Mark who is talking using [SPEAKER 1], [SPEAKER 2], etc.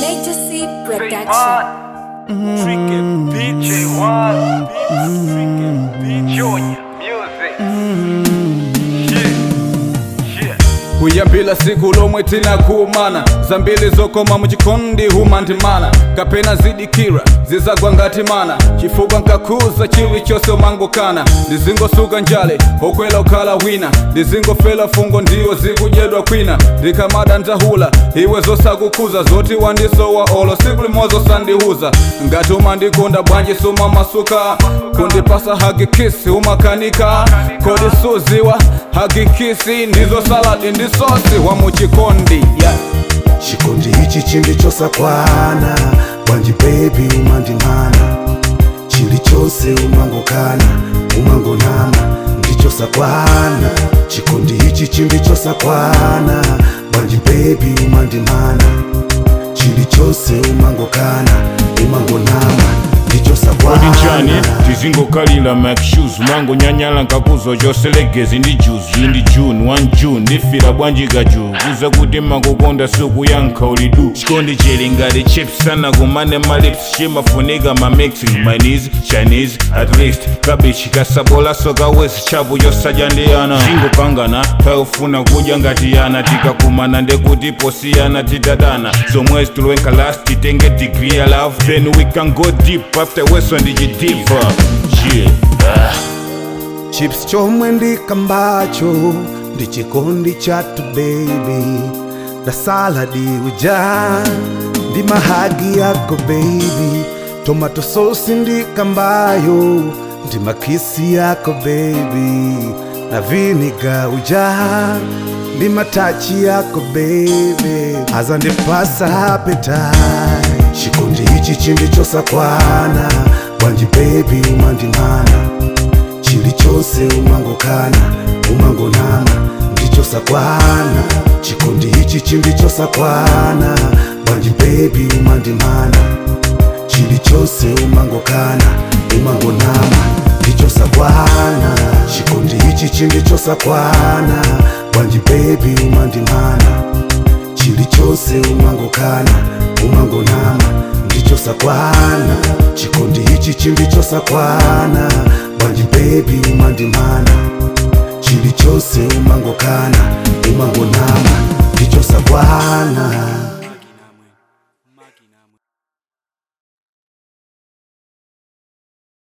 [SPEAKER 1] Major C Production.
[SPEAKER 2] Freaking BJ One, freaking B Junior music. Shit, shit.
[SPEAKER 3] kuyambila siku lomwe tinakumana zambiri zokoma muchikondi humandimana kapena zidikira zizagwa ngati mana chifukwa nkakuza chilichonse umangokana ndizingosuka njale okwela ukhala wina ndizingofela fungo ndiwo zikudyedwa kwina ndikamada ndahula iwe zosakukuza zoti wandisowa olo siku limozo sandihuza ngati umandikonda bwanji sumamasuka kundipasa hagikisi umakanika kodi suziwa hagikisi ndizo saladi ndi sosi wa muchikondi yeah.
[SPEAKER 4] chikondi ichi chilichosakwana bwanji bebi umandimana chilichonse umangokana umangonama ndichosakwana chikondi ichi chilichosakwana bwanji bebi umandimana chilichonse umangokana umangonama
[SPEAKER 5] kodi njani
[SPEAKER 4] ndichosakwana
[SPEAKER 5] tizingokalira mac shoes mango nyanyala nkakuzo choselegezi ndi juice iyi ndi june 1 june ndifira bwanji kaju kuza kuti makukonda suku yankha ulidu chikondi chili ngati chips sana kumane malips chimafunika ma mixing chinese chinese at least kabichi kasabolaso kawesi chapu chosadya ndi ana zingopangana tayofuna kudya ngati yana tikakumana ndekuti posiyana titadana zomwezi tulwenka last titenge degree ya love then we can go deep after weso ndichidiva yeah. ah.
[SPEAKER 4] chips chomwe ndikambacho ndi chikondi chatu baby na saladi uja ndi mahagi yako baby tomato sosi ndikambayo ndi makisi yako baby na viniga uja ndi matachi yako baby azandipasa appetite chikondi ichi chindichosakwana bwanji baby umandimana chilichonse umangokana umangonama ndichosakwana chikondi ichi chindichosakwana bwanji bebi umandimana chilichonse umangokana umangonama ndichosakwana chikondi ichi chindichosakwana bwanji bebi umandimana chilichonse umangokana umangonama ndichosakwana chikondi ichi chindichosakwana bwanji bebi umandimana chilichonse umangokana umangonama ndichosakwana